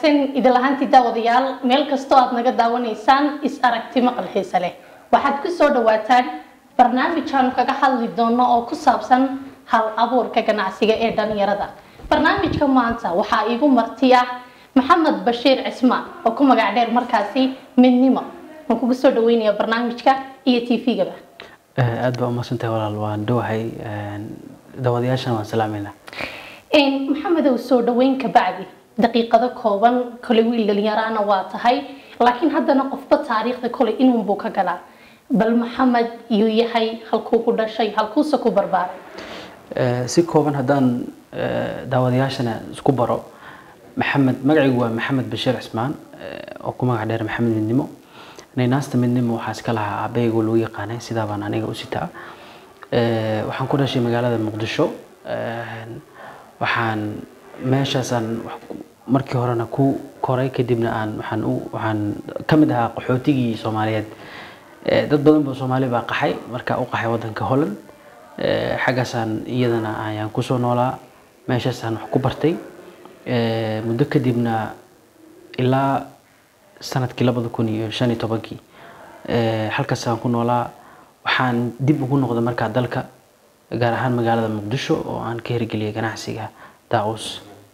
wanaagsan idil ahaantii daawadayaal meel kastoo aad naga daawanaysaan is aragti maqal xiise leh waxaad ku soo dhawaataan barnaamij aanu kaga hadli doono oo ku saabsan hal abuurka ganacsiga ee dhalinyarada barnaamijka maanta waxaa iigu marti ah maxamed bashiir cismaan oo ku magac dheer markaasi midnimo waan kugu soo dhaweynaya barnaamijka iyo t v-gaba aad baa umaqsantahay walaal waan dhowahay daawadayaashana waan salaameynaa maxamedow soo dhaweyn ka bacdi daqiiqado kooban kole wiil dhalinyaraana waa tahay laakiin haddana qofba taariikhda kole inuunbuu ka galaa bal maxamed yuu yahay halkuu ku dhashay halkuuse ku barbaaray si kooban haddaan daawadayaashana isku baro maxamed magacaygu waa maxamed bashiir cismaan oo ku magac dheer maxamed midnimo naynaasta midnimo waxaa iska lahaa aabahaygu lagu yaqaanay sidaa baan aniga u sitaa waxaan ku dhashay magaalada muqdisho waxaan meeshaasaan markii horena ku koray kadibna aan waxaan u waxaan ka mid ahaa qaxootigii soomaaliyeed dad badan boo soomaali baa qaxay markaa u qaxay waddanka holland xaggaasaan iyadana ayaan kusoo noolaa meeshaasaan wax ku bartay muddo kadibna ilaa sanadkii labada kun iyo shan iyo tobankii halkaasaan ku noolaa waxaan dib ugu noqday markaa dalka gaar ahaan magaalada muqdisho oo aan ka hirgeliyay ganacsiga daawus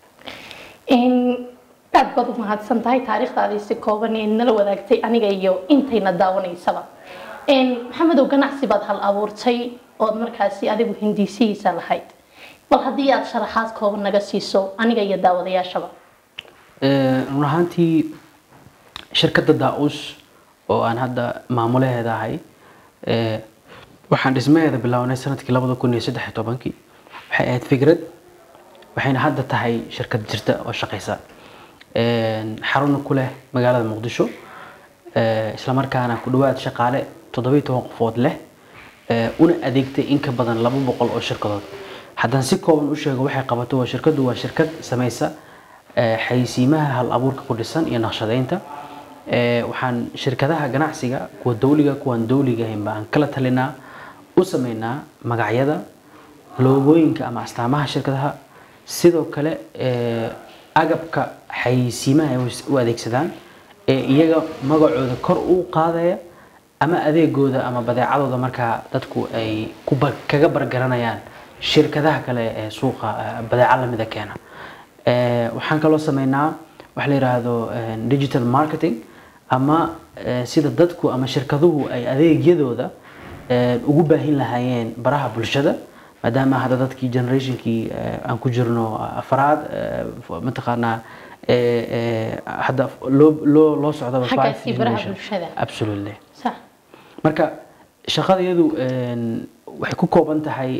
aad baad u mahadsan tahay taariikhdaadii si kooban ee nala wadaagtay aniga iyo intayna daawanaysaba maxamedow ganacsi baad hal abuurtay ood markaasi adigu hindiisihiisa lahayd bal haddii aad sharaxaad kooban naga siiso aniga iyo daawadayaashaba run ahaantii shirkadda daa-us oo aan hadda maamulaheeda ahay waxaan dhismaheeda bilownay sanadkii labada kun iyo saddex iyo tobankii waxay ahayd fikrad waxayna hadda tahay shirkad jirta oo shaqaysa xaruna ku leh magaalada muqdisho islamarkaana ku dhawaad shaqaale toddobiyo toban qofood leh una adeegtay in ka badan laba boqol oo shirkadood haddaan si kooban u sheego waxay qabato waa shirkaddu waa shirkad samaysa xayisiimaha hal abuurka ku dhisan iyo naqshadeynta waxaan shirkadaha ganacsiga kuwa dawliga kuwaan dawliga ahayn baan kala talinaa u sameynaa magacyada loogooyinka ama astaamaha shirkadaha sidoo kale agabka xayisiimaha ay u adeegsadaan ee iyaga magacooda kor u qaadaya ama adeegooda ama badeecadooda markaa dadku ay kaga bargaranayaan shirkadaha kale ee suuqa badeeco lamida keena waxaan kaloo sameynaa waxa la yidhaahdo digital marketing ama sida dadku ama shirkaduhu ay adeegyadooda ugu baahin lahaayeen baraha bulshada maadaama hadda dadkii generationkii aan ku jirno afraad mataqaanaa hadda loo loo loo socdaba xaggaasii baraha bulshada absolutely sax marka shaqadayadu waxay ku kooban tahay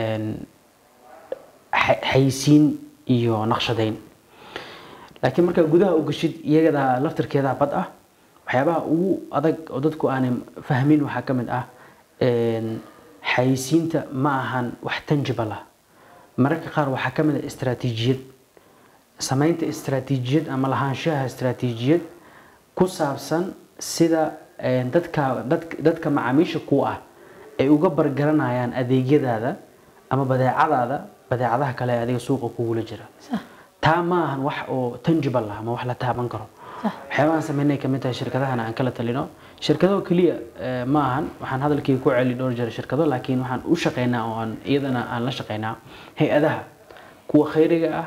xayisiin iyo naqshadeyn laakiin markaa gudaha u gashid iyagada laftarkeeda bad ah waxyaabaha ugu adag oo dadku aanay fahmin waxaa ka mid ah xayisiinta ma ahan wax tangible ah mararka qaar waxaa ka mid ah istaraatiijiyad samaynta istaraatiijiyad ama lahaanshaha istaraatiijiyad ku saabsan sida dadka dadka macaamiisha ku ah ay uga bargaranayaan adeegyadaada ama badeecadaada badeecadaha kale ee adiga suuqa kugula jira taa ma ahan wax oo tangible ah ama wax la taaban karo waxyaabahan sameynay kamid tahay shirkadahana aan kala talino shirkado keliya ma ahan waxaan hadalkii ku celi dhowr jeer shirkado laakiin waxaan u shaqeynaa oo aan iyadana aan la shaqeynaa hay-adaha kuwa khayriga ah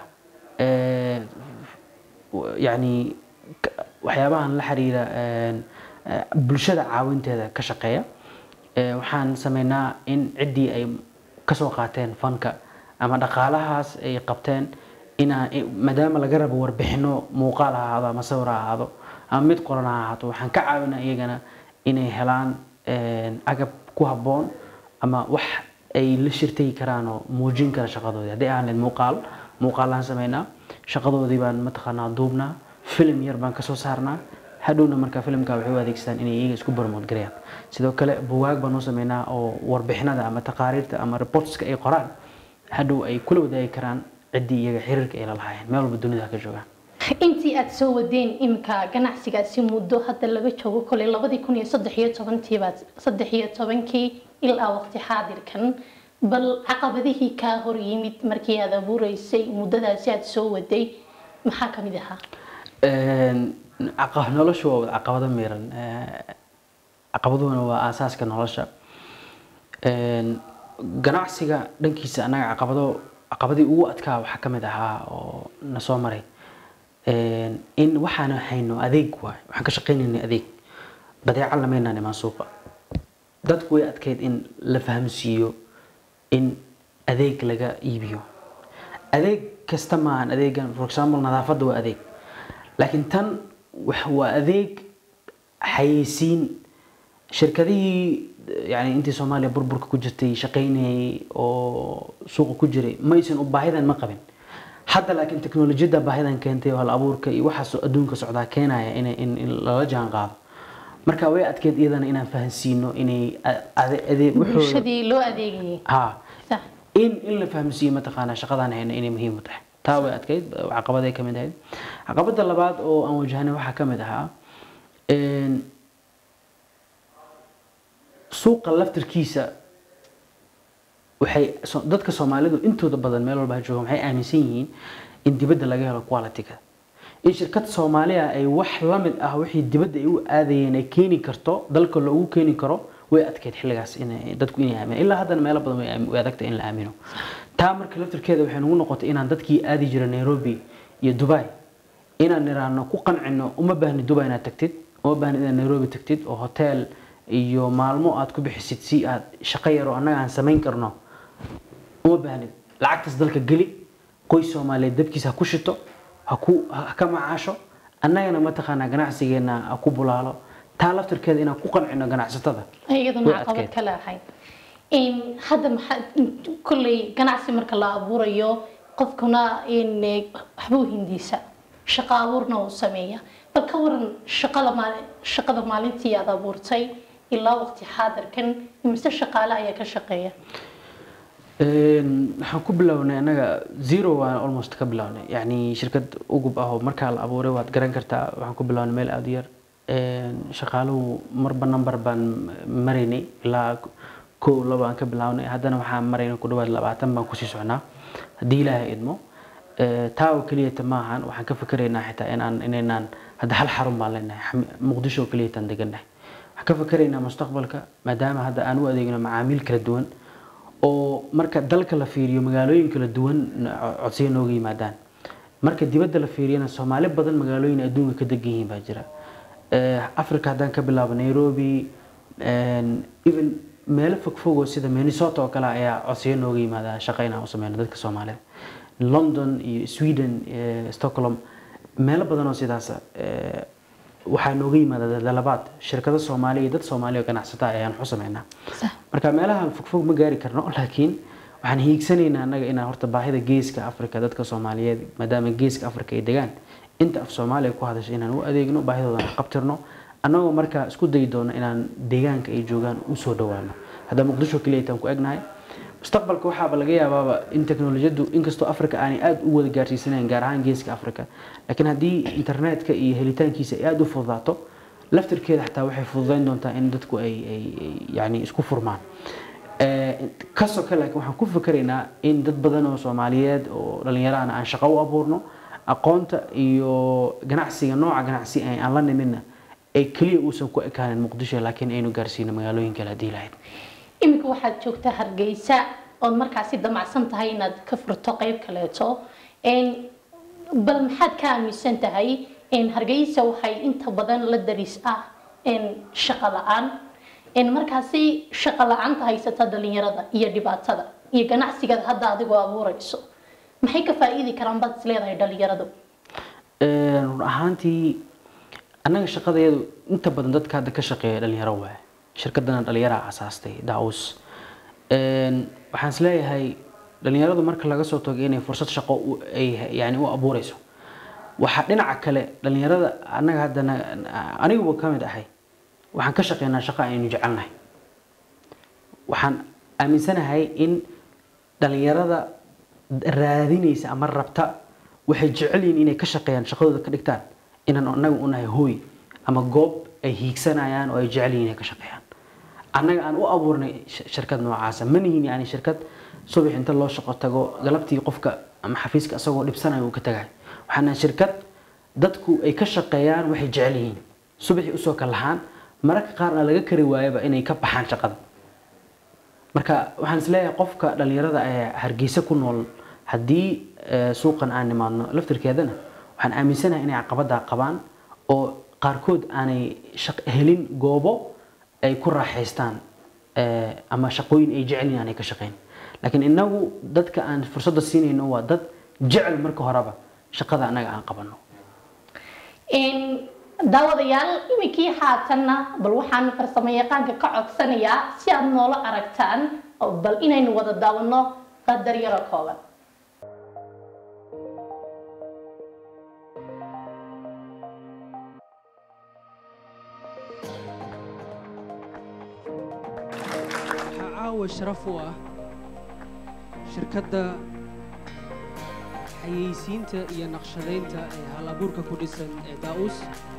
yacni waxyaabahan la xiriira bulshada caawinteeda ka shaqeeya waxaan sameynaa in ciddii ay kasoo qaateen fanka ama dhaqaalahaas ay qabteen inaa maadaama laga rabo warbixino muuqaal ha ahaado ama sawir ha ahaado ama mid qoran ha ahaato waxaan ka caawinaa iyagana inay helaan agab ku habboon ama wax ay la shirtagi karaan oo muujin kara shaqadoodii haddii aan leed muuqaal muuqaalaan sameynaa shaqadoodii baan mataqaanaa duubnaa filim yar baan kasoo saarnaa hadhowna markaa filimka waxay u adeegsadaan inay iyaga isku barmood garayaan sidoo kale buwaag baan u sameynaa oo warbixinada ama taqaariirta ama reportska ay qoraan hadhow ay kula wadaagi karaan ciddii iyaga xiriirka ay la lahaayeen meel walba dunida ka joogaan intii aad soo wadeen imika ganacsigaasi muddo hadda laga joogo koley labadii kun iyo saddex iyo tobantiibaad saddex iyo tobankii ilaa waqti xaadirkan bal caqabadihii kaa hor yimid markii aad abuureysay muddadaasi aad soo waday maxaa ka mid ahaa Een, caqa- noloshu waa wada caqabado miran Ee, caqabaduhuna waa aasaaska nolosha Een, ganacsiga dhankiisa annaga caqabado caqabadii ugu adkaa waxaa ka mid ahaa oo na soo maray Een, in waxaan hayno adeeg waay waxaan ka shaqaynaynay adeeg badeeco lamaynaan imaan suuqa dadku way adkeyd in la fahamsiiyo in adeeg laga iibiyo adeeg kasta maahan adeegan for example nadaafadda waa adeeg laakiin tan wax- waa adeeg xayeysiin shirkadihii yani intii soomaaliya burburka ku jirtay shaqaynayay oo suuqa ku jiray maysan u baahidan ma qabin hadda laakiin teknolojiyadda baahidan keentay oo hal abuurka iyo waxaas adduunka socdaa keenaya in, in, in lala jaan qaado marka way adkeyd iyadana inaan fahansiino inay a- ade- ade- waxooda- bulshadii loo adeegayay ha Sax. in in la fahamsiiyo mataqaanaa shaqadaan hayna inay muhiim u tahay taa way adkayd caqabaday ka mid ahayd caqabada labaad oo aan wajahnay waxaa ka mid ahaa een, suuqa laftirkiisa waxay so- dadka soomaalidu intooda badan meel walba ha jooga waxay aaminsan yihiin in dibadda laga helo quality-ga in shirkad soomaaliya ay wax la mid ah wixii dibadda ay u aadayeen ay keeni karto dalka loogu keeni karo way adkeyd xilligaas inay dadku inay aamino ilaa haddana meelo badan way aam- way adagtay in la aamino taa marka laftirkeeda waxay nagu noqotay inaan dadkii aadi jira nairobi iyo dubai inaan niraano ku qancino uma baahni dubai inaad tagtid uma baahni inaad nairobi tagtid oo hotel iyo maalmo aad ku bixisid si aad shaqo yar oo annaga aan samayn karno uma baahnid lacagtaas dalka geli qoys soomaaliyeed dabkiisa ha ku shito ha ku ha ka macaasho annagana mataqaanaa ganacsigeena ha ku bulaalo taa laftirkeeda inaan ku qancino ganacsatada iyaduna way caqabad adkeyd. kale ahayd Een, hadda maxaa kolley ganacsi marka la abuurayo qofkuna in eh, waxbuu hindiisa shaqo abuurna uu sameeya bal ka waran shaqada maali- shaqada maalintii aad abuurtay ilaa waqti xaadirkan imise shaqaale ayaa ka shaqeeya Een, waxaan ku bilownay annaga zero waan almost ka bilownay yacni shirkad ugub ah oo markaa la abuuray waad garan kartaa waxaan ku bilownay meel aada u yar Een, shaqaaluhu marba number baan maraynay ilaa kow laba aan ka bilownay haddana waxaan maraynay ku dhawaad labaatan baan kusii socnaa haddii ilaahay idmo Ee, taa oo keliyata maahan waxaan ka fikiraynaa xitaa inaan inaynaan hadda hal xarun baan leenahay Xam- muqdisho oo keliyataan degannahay waxaan ka fikiraynaa mustaqbalka maadaama hadda aan u adeegno macaamiil kala duwan oo marka dalka la fiiriyo magaalooyin kala duwan co- codsiyo nooga yimaadaan marka dibadda la fiiriyana soomaali badan magaalooyin adduunka ka degan yihiin baa jira Ee, africa haddaan ka bilaabo nairobi een, even meelo fogfogoo sida minnesota oo kale ayaa codsiyo nooga yimaada shaqo inaan u sameyno dadka soomaalida london iyo sweden iyo stockholm meelo badan oo sidaas eh, waxaa nooga yimaada dalabaad shirkado soomaali iyo dad soomaali oo ganacsata ayaan waxu sameynaa Sax. marka meelaha fogfog ma gaari karno laakiin waxaan hiigsanaynaa annaga inaan horta baahida geeska afrika dadka soomaaliyeed maadaama geeska afrika ay degaan inta af soomaaliya ku hadasha inaan u adeegno baahidoodan qabtirno annagoo markaa isku dayi doono inaan deegaanka ay joogaan usoo dhawaano hadda muqdisho keliyataan ku egnahay mustaqbalka waxaaba laga yaabaaba in teknolojiyadu inkastoo africa aanay aada u wada gaarsiisanayn gaar ahaan geeska africa laakiin haddii internetka iyo helitaankiisa ay aada u fududaato laftirkeeda xataa waxay fududayn doontaa in dadku ay ay ay yani isku furmaan Eh, kasoo kale laakiin waxaan ku fikiraynaa in dad badan oo soomaaliyeed oo dhallinyarahana aan shaqo u abuurno aqoonta iyo ganacsiga nooca ganacsi ee aan la nimidna ay keliya uusan ku ekaanin muqdisho laakiin aynu gaarsiino magaalooyin kale haddii lahayd iminka waxaad joogtaa hargeysa ood markaasi damacsan tahay inaad ka furto qeyb kaleeto Een, bal maxaad ka aaminsan tahay in hargeysa waxay inta badan la daris ah in shaqo la-aan in markaasi shaqo la-aanta haysata dhalinyarada iyo dhibaatada iyo ganacsigaad hadda adigoo abuurayso maxay ka faa'iidi karaan baad is leedahay dhalinyaradu Ee, run ahaantii annaga shaqadayadu inta badan dadka hadda ka shaqeeya dhalinyaro waaye shirkadana dhalinyaraa asaastay daus waxaan is leeyahay dhalinyaradu marka laga soo tago inay fursad shaqo u- ay yani u abuureyso waxaa dhinaca kale dhalinyarada annaga haddana aniguba ka mid ahay waxaan ka shaqeynaa shaqo aynu jecelnahay waxaan aaminsanahay in dhalinyarada raadinaysa ama rabta waxay jecel yihiin inay ka shaqeeyaan shaqadooda ka dhigtaan inaan annaga u nahay hooy ama goob ay hiigsanayaan oo ay jecel yihiin inay ka shaqeeyaan annaga aan u abuurnay sh- shirkad noocaasa ma nihin yani shirkad subax inta loo shaqo tago galabtii qofka ama xafiiska isagoo dhibsanayo uu ka tagay waxaan nahay shirkad dadku ay ka shaqeeyaan waxay jecel yihiin subaxii usoo kalahaan mararka qaarna laga kari waayaba inay ka baxaan shaqada marka waxaan isleeyahay qofka dhalinyarada ee hargeysa ku nool haddii suuqan aan nimaadno laftirkeedana waxaan aaminsanahay inay caqabada qabaan oo qaarkood aanay helin goobo ay ku raaxaystaan ama shaqooyin ay jecelyihin aanay ka shaqeyn laakiin inagu dadka aan fursadda siinayno waa dad jecel marka horeba shaqada annaga aan qabano daawadayaal iminkii haatanna bal waxaan farsamo yaqaanka ka codsanayaa si aad noola aragtaan bal inaynu wada daawano qadar yaro kooban waxaa caawa sharaf u ah shirkadda xayeysiinta iyo naqshadaynta ee hal abuurka ku dhisan ee daa'us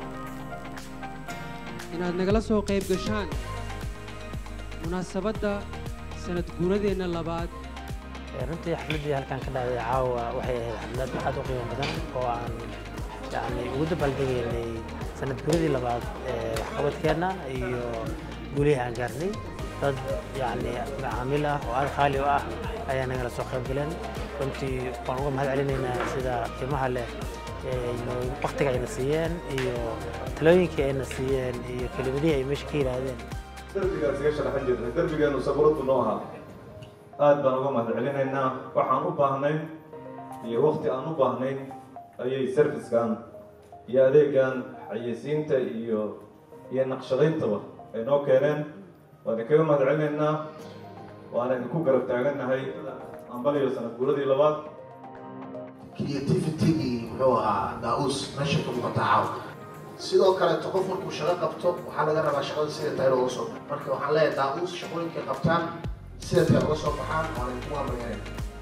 inaad nagala soo qayb gashaan munaasabadda sanad guuradeenna labaad runtii xafladdii halkan ka dhacday caawa waxay ahayd xaflad aad u qiimo badan oo aan yani ugu dabaaldegaynay sanad guuradii labaad ee waxqabadkeenna iyo guulihii aan gaarnay dad yani macaamiil ah oo aad qaali u ah ayaa nagala soo qayb galeen runtii waan uga mahad celinaynaa sida qiimaha leh waktiga ayna siiyeen iyo talooyinkii ayna siiyeen iyo kelimadihii ay meesha ka yidhaahdeen derbigaan isaga sharaxan jirnay derbigeenu sabuuradu noo ahaa aad baan uga mahad celinaynaa waxaan u baahnayn iyo wakti aan u baahnayn ayay servicekan iyo adeegan xayeysiinta iyo iyo naqshadayntaba ay noo keeneen waan idinkaga mahad celinaynaa waana idinku garab taagannahay ambaliyo sanad guuradii labaad creativitygii muxuu ahaa daa-uus meesha ka muuqata caaw sidoo kaleeto qof markuu shaqo qabto waxaa laga rabaa shaqada sida tahay looga soo baxo marka waxaan leeyahay daa-uus shaqooyinkay qabtaan sida tahay uga soo baxaan waana idinku amriyanay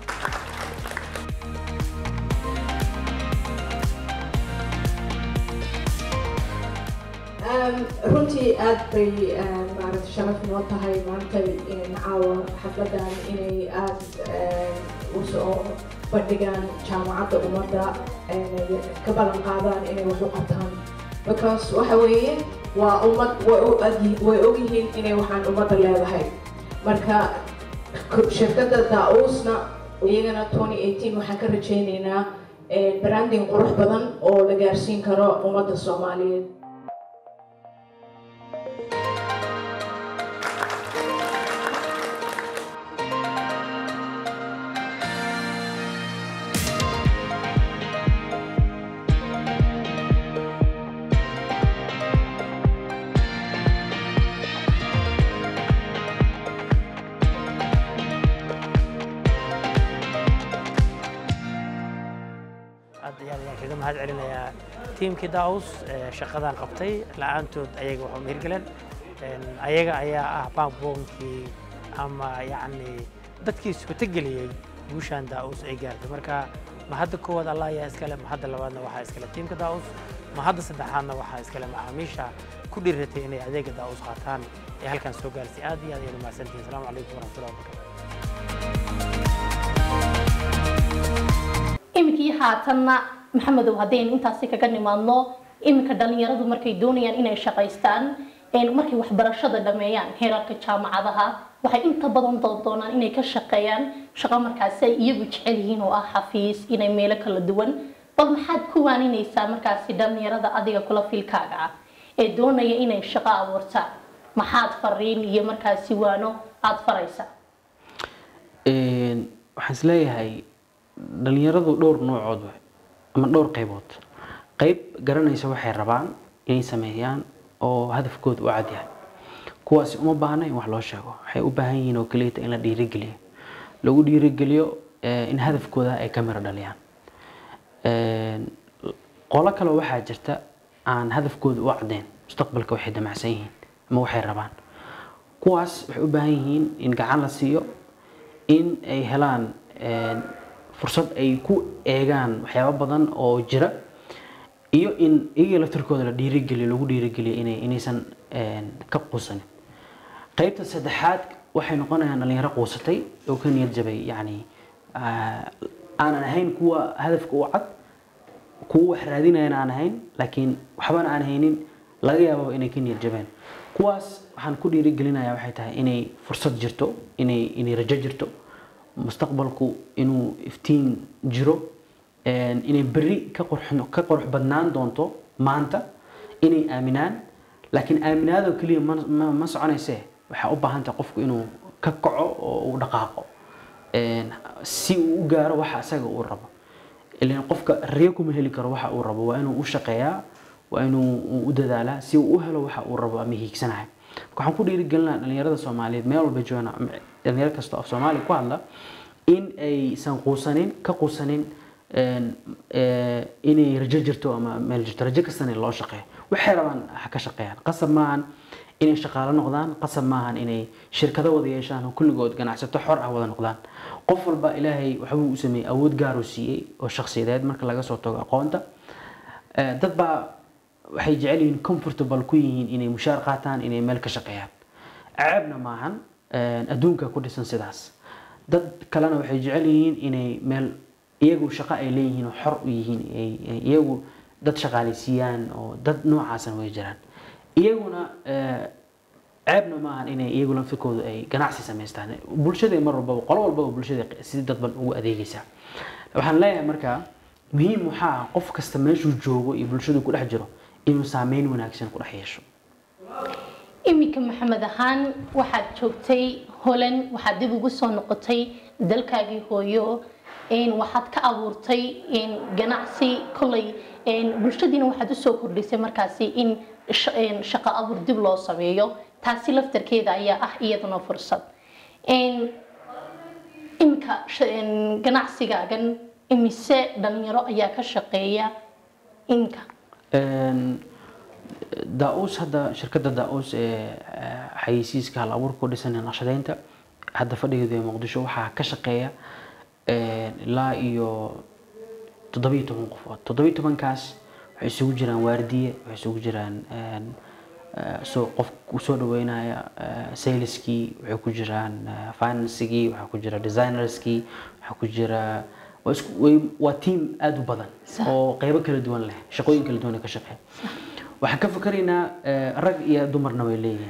runtii aad bay maaragta sharaf noo tahay maanta caawa xafladan inay aada usoo bandhigaan jaamacadda ummadda ka ballan qaadaan inay wax u qabtaan because waxa weeye waa ummad way ogyihiin inay waxaan ummadda leedahay marka shirkadda daa-uusna iyagana twenty eighteen waxaan ka rajaynaynaa branding qurux badan oo la gaarsiin karo ummadda soomaaliyeed aad iyo aad ayaan kaga mahad celinayaa tiimkii daus shaqadan qabtay la-aantood ayaga waxu mehirgeleen ayaga ayaa ah baaboonkii ama yacni dadkii suurtageliyey guushaan daus ay gaartay marka mahadda koowaad allah ayaa iskale mahadda labaadna waxaa iskale tiimka daus mahadda saddexaadna waxaa iskale macaamiisha ku dhiiratay inay adeega daus qaataan ee halkan soo gaarsay aad iyo aad ayaan umahadsantihin asalaamu calaykum waraxmatullahi wabarakatu iminkii haatanna maxamedow haddaynu intaasi kaga nimaadno iminka dhalinyaradu markay doonayaan inay shaqaystaan markay waxbarashada dhameeyaan heerarka jaamacadaha waxay inta badan doondoonaan inay ka shaqeeyaan shaqo markaasi ay iyagu jecel yihiin oo ah xafiis inay meelo kala duwan bal maxaad ku waaninaysaa markaasi dhalinyarada adiga kula filkaaga ah ee doonaya inay shaqo abuurtaan maxaad fariin iyo markaasi waano aada faraysaa waxaan isleeyahay dhalinyaradu dhowr noocood waay ama dhowr qaybood qayb garanaysa waxay rabaan inay sameeyaan oo hadafkooda u cad yahay kuwaasi uma baahna in wax loo sheego waxay u baahan yihiin oo keliyata in la dhiirigeliyo lagu dhiirigeliyo in hadafkooda ay ka miro dhaliyaan qolo kale waxaa jirta aan hadafkooda u caddeyn mustaqbalka waxay damacsan yihiin ama waxay rabaan kuwaas waxay u baahan yihiin in gacan la siiyo in ay helaan fursad ay ku eegaan waxyaabo badan oo jira iyo in iyaga laftarkooda la dhiirigeliyo lagu dhiirigeliyo inay inaysan ka quusanin qaybta saddexaad waxay noqonayaan dhalinyaro quusatay oo ka niyad jabay yacni aanan ahayn kuwa hadafka u cad kuwa wax raadinayana aan ahayn laakiin waxbana aan haynin laga yaababa inay ka niyad jabeen kuwaas waxaan ku dhiirigelinayaa waxay tahay inay fursad jirto inay inay rajo jirto mustaqbalku inuu iftiin jiro een, inay berri ka qurx ka qurux badnaan doonto maanta inay aaminaan laakiin aaminaadoo keliya ma, ma, ma soconaysee waxaa u baahan tahay qofku inuu ka kaco oo uu dhaqaaqo een, si uu u gaaro waxa asaga uu rabo ilan qofka riyo kuma heli karo waxa uu rabo waa inuu u shaqeeyaa waa inuu u dadaalaa si uu u helo waxa uu rabo ama hiigsanahay marka waxaan ku dhiirigelinaha dhalinyarada soomaaliyeed meel walba joogaan ama dhalinyaro kasta oo soomaali ku hadla in aysan quusanin ka quusanin een, ee, inay rajo jirto ama meel jirto rajo kastana in loo shaqeeyo waxay rabaan ha ka shaqeeyaan qasab maahan inay shaqaalo noqdaan qasab maahan inay shirkado wada yeeshaan oo kulligood ganacsato xor ah wada noqdaan qof walba ilaahay waxbuu u sameeyey awood gaar uu siiyey oo shakhsiyadeed marka laga soo tago aqoonta Ee, dad baa waxay jecel yihiin comfortable ku yihiin inay mushaar qaataan inay meel ka shaqeeyaan ceebna maahan een, adduunka ku dhisan sidaas dad kalena waxay jecel yihiin inay meel iyagu shaqo ay leeyihiin oo xor u yihiin ay- ay iyagu dad shaqaaleysiiyaan oo dad noocaasna way jiraan iyaguna ee, ceebna maahan inay iyagu laftirkoodu ay ganacsi samaystaan bulshada mar walbaba qolo walbaba bulshada si dadban ugu adeegaysaa waxaan leeyahay markaa muhiim waxaa ah qof kasta meeshuu joogo iyo bulshadu ku dhex jiro inuu saameyn wanaagsan ku dhex yeesho iminka maxamed ahaan waxaad joogtay holan waxaad dib ugu soo noqotay dalkaagii hooyo een, waxaad ka abuurtay een, ganacsi kolay een, bulshadiina waxaad usoo kordhisay markaasi in sh- een, shaqo abuur dib loo sameeyo taasi laftarkeeda ayaa ah iyaduna fursad Een, iminka sh- een, ganacsigaagan imise dhalinyaro ayaa ka shaqeeya iminka Een, daa-uus hadda shirkadda daa-uus ee eh, xayeysiiska hal abuurka ku dhisan ee naqshadeynta hadda fadhigeedu ee muqdisho waxaa ka shaqeeya een, ilaa iyo toddobiyo toban qofood toddobiyo tobankaas waxay isugu jiraan waardiye waxay isugu jiraan een, eh, soo qof ku soo dhaweynaya eh, saleskii waxay ku jiraan eh, financigii waxaa ku jira designerskii waxaa ku jira waa isku- way- waa team aada u badan Sax. oo qeybo kala duwan leh shaqooyin kala duwan ay ka shaqeeya waxaan ka fikiraynaa eh, rag iyo dumarna way leeyihiin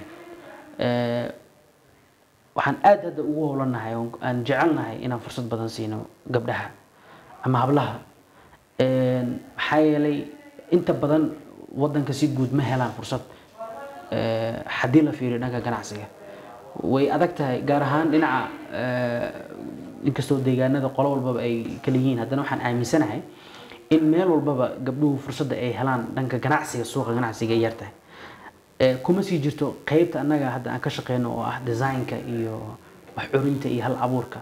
Eh, waxaan aad hadda ugu howlanahay oo aan jecelnahay inaan fursad badan siino gabdhaha ama hablaha Een, maxaa yeelay inta badan wadanka si guud ma helaan fursad Eh, haddii la fiiriyo dhanka ganacsiga way adag tahay gaar ahaan dhinaca eh, inkastoo deegaanada qolo walbaba ay kala yihiin haddana waxaan aaminsanahay in meel walbaba gabdhuhu fursadda ay helaan dhanka ganacsiga suuqa ganacsiga ay yartahay Eh, kuma sii jirto qeybta annaga hadda aan ka shaqeyno oo ah designka iyo wax curinta iyo hal abuurka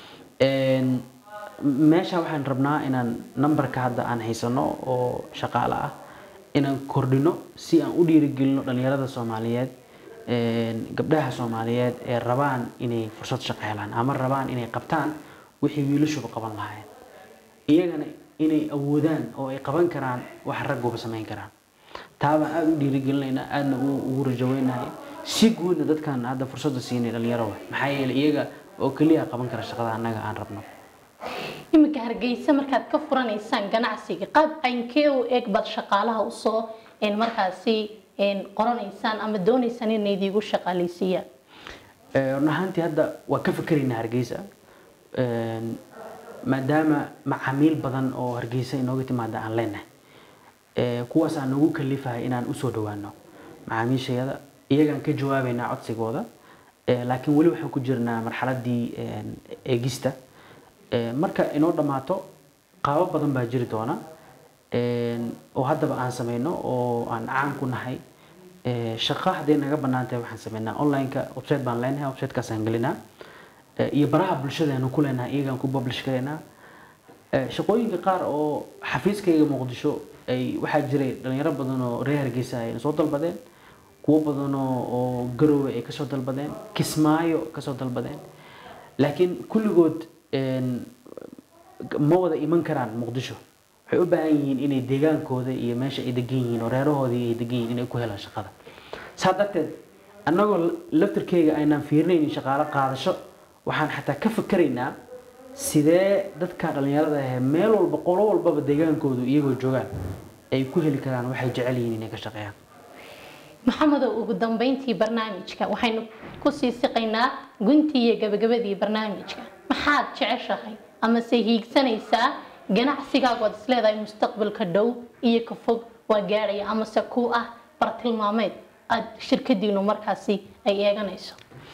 Een, meesha waxaan rabnaa inaan nambarka hadda aan haysano oo shaqaale ah inaan kordhino si aan u dhiirigelino dhalinyarada soomaaliyeed een, gabdhaha soomaaliyeed ee rabaan inay fursad shaqo helaan ama rabaan inay qabtaan wixii wiilashuba qaban lahaayeen iyagana inay awoodaan oo ay qaban karaan wax ragguba samayn karaan taabaan aada u dhiirigelinaynaa aadna u- ugu rajaweynahay si guudna dadkan hadda fursadda siinay dhalinyaro maxaa yeelay iyaga oo keliya qaban kara shaqada annaga aan rabno iminka hargeysa markaad ka furanaysaan ganacsiga qaab caynkee u eg baad shaqaalaha usoo een, markaasi een, qoranaysaan ama doonaysaan inay idiigu shaqaaleysiiyaan Eh, run ahaantii hadda waa ka fikeraynaa hargeysa Een, maadaama macaamiil badan oo hargeysa inooga timaada aan leenahay Eh, kuwaas aan nagu kalifahay inaan usoo dhawaano macaamiishayada iyagaan ka jawaabaynaa codsigooda Eh, laakiin weli waxaan ku jirnaa marxaladii een, eegista Eh, marka inoo dhammaato qaabo badan baa jiri doona Een, oo haddaba aan sameyno oo aan caan ku nahay Eh, shaqo hadday naga bannaan tahay waxaan sameynaa online-ka website baan leenahay websitekaasaan gelinaa Eh, iyo baraha bulshadeenu ku leenahay iyagaan ku publish garaynaa Eh, shaqooyinka qaar oo xafiiskayga muqdisho ay waxaa jiray dhalinyaro badan oo reer hargeysa ay soo dalbadeen kuwo badan oo oo garowe ay kasoo dalbadeen kismaayo kasoo dalbadeen laakiin kulligood een, ma wada iman karaan muqdisho waxay u baahan yihiin inay deegaankooda iyo meesha ay degan yihiin oo reerahoodii ay degan yihiin inay ku helaan shaqada saa darteed annagoo laftirkeyga aynaan fiirinaynin shaqaalo qaadasho waxaan xataa ka fikeraynaa sidee dadka dhalinyarada ah meel walba qolo walbaba deegaankoodu iyagoo joogaan ay ku heli karaan waxay jecel yihiin inay ka shaqeeyaan maxamedow ugu dambeyntii barnaamijka waxaynu kusii siqaynaa guntii iyo gabagabadii barnaamijka maxaad jeceshahay amase hiigsanaysaa ganacsigaagu aad isleedahay mustaqbalka dhow iyo ka fog waa gaadhaya amase ku ah bartilmaameed aad shirkadiinu markaasi ay eeganayso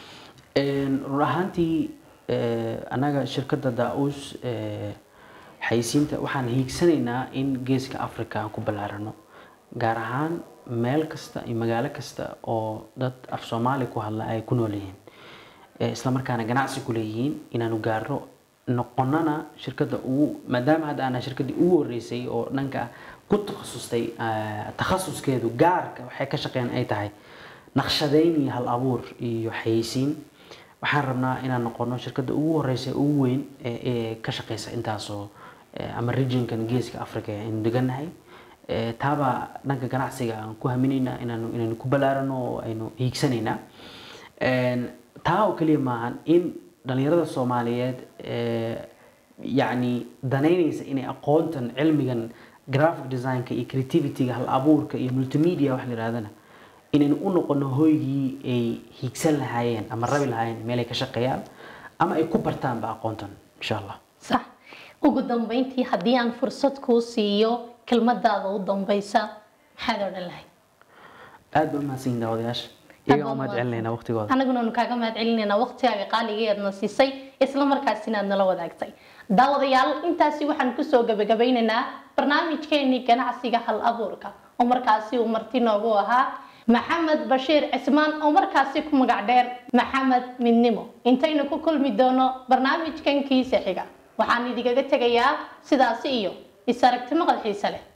run ahaantii annaga shirkadda daa-uus xayisiinta waxaan hiigsanaynaa in geeska africa aan ku ballaarano gaar ahaan meel kasta iyo magaalo kasta oo dad af soomaali ku hadla ay ku nool yihiin isla markaana ganacsi ku leeyihiin inaanu gaarno noqonana shirkadda ugu maadaama hadda aanaa shirkaddii ugu horreysay oo dhanka ku takhasustay takhasuskeedu gaarka waxay ka shaqeeyaan ay tahay naqshadeyn iyo hal abuur iyo xayeysiin waxaan rabnaa inaan noqono shirkadda ugu horeysa ugu weyn ee ka shaqeysa intaasoo ama regionkan geeska africa aynu deganahay taabaa dhanka ganacsiga aan ku haminaynaa inaanu inaynu ku ballaarano oo aynu hiigsanaynaa taa oo keliya maahan in dhalinyarada soomaaliyeed yacni danaynaysa inay aqoontan cilmigan graphic designka iyo creativityga hal abuurka iyo multimedia wax la yidhahdana inaynu u noqono hoygii ay hiigsan lahaayeen ama rabi lahaayeen meel ay ka shaqeeyaan ama ay ku bartaanba aqoontan insha allah sax ugu dambeyntii haddii aan fursad kuu siiyo kelmadaada u dambeysa maxaad odhan lahayd aad ba umahadsanyihin daawadayaasha iyaga umahad celinaynaa waqtigooda anaguna nu kaaga mahad celinaynaa waqtigaaga qaaligeedna siisay isla markaasina aad nala wadaagtay daawadayaal intaasi waxaan kusoo gabagabeynaynaa barnaamijkeenii ganacsiga hal abuurka oo markaasi uu marti noogu ahaa maxamed bashiir cismaan oo markaasi ku magac dheer maxamed midnimo intaynu ku kulmi doono barnaamijkan kiisa xiga waxaan idinkaga tegayaa sidaasi iyo is aragti maqal xiise leh